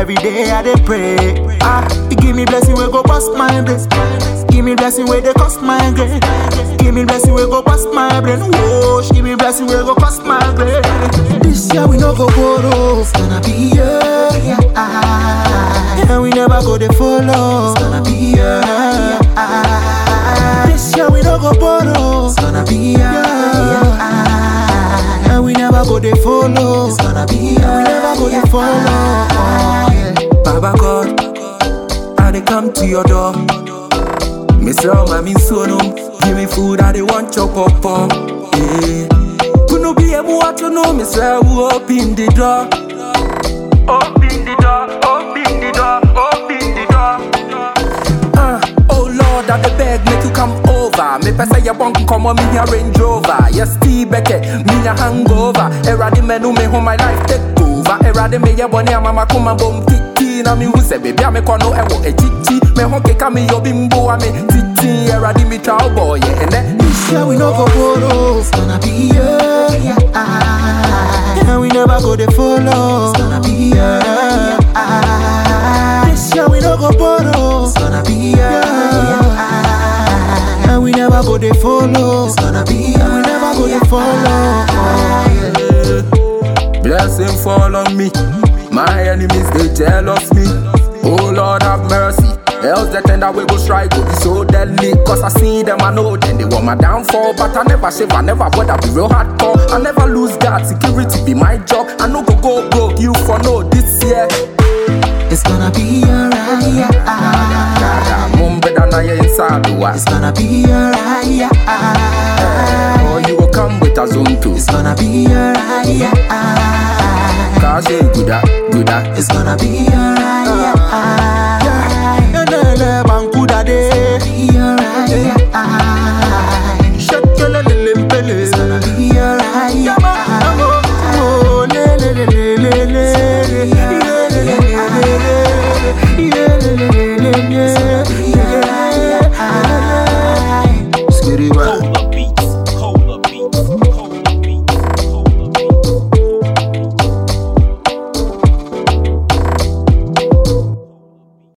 every day I dey pray. Ah, you give me blessing we go bust my brain. Give me blessing where they cost my brain. Give me blessing we go bust my brain. Whoa, give me blessing where go cost my brain. This year we no go borrow. It's gonna be yeah, yeah. Ah, and we never go to follow. It's gonna be yeah, ah. This year we no go borrow. It's gonna be yeah, yeah. Ah, and we never go to follow. It's gonna be yeah, we never go to follow. Oh, yeah. Baba God, I dey come to your door. Me say, oh, my mean so no. Give me food, I dey want chop up up. Yeah. Kuno be able to know me say, who open the door? Open the door, open the door, open the door. Uh, oh Lord, I dey beg, make you come over. Me pesa ya bonk come on me a Range Rover. Yes, Steve Beckett, me a hangover. Eradi menu me home my life take over. Eradi me ya boni mama kuma bom titi na mi hu se baby ame kono ewo echichi. Me hon keka me yo bimbo ame titi. Eradi me chow boy yeah, and then This year we no go borrow. It's gonna be yeah, yeah. Ah, and we never go to follow. It's gonna be yeah, ah. This year we no go borrow. It's gonna be yeah, yeah. Ah, and we never go to follow. It's gonna be yeah, we never go to follow. Oh, yeah. Blessing fall on me. My enemies they jealous me. Oh Lord have mercy. Else the tender will go strike will be so deadly. Cause I see them, I know then they want my downfall. But I never shave, I never bother be real hardcore. I never lose God, security be my job. I no go go broke, you for no this year. It's gonna be alright. Yeah, ah. Dada, mum better na ye inside the It's gonna be alright. Yeah, ah. Or you will come with a zone too. It's gonna be alright. Yeah, ah. Cause you good at, good at. It's gonna be alright. Yeah, ah.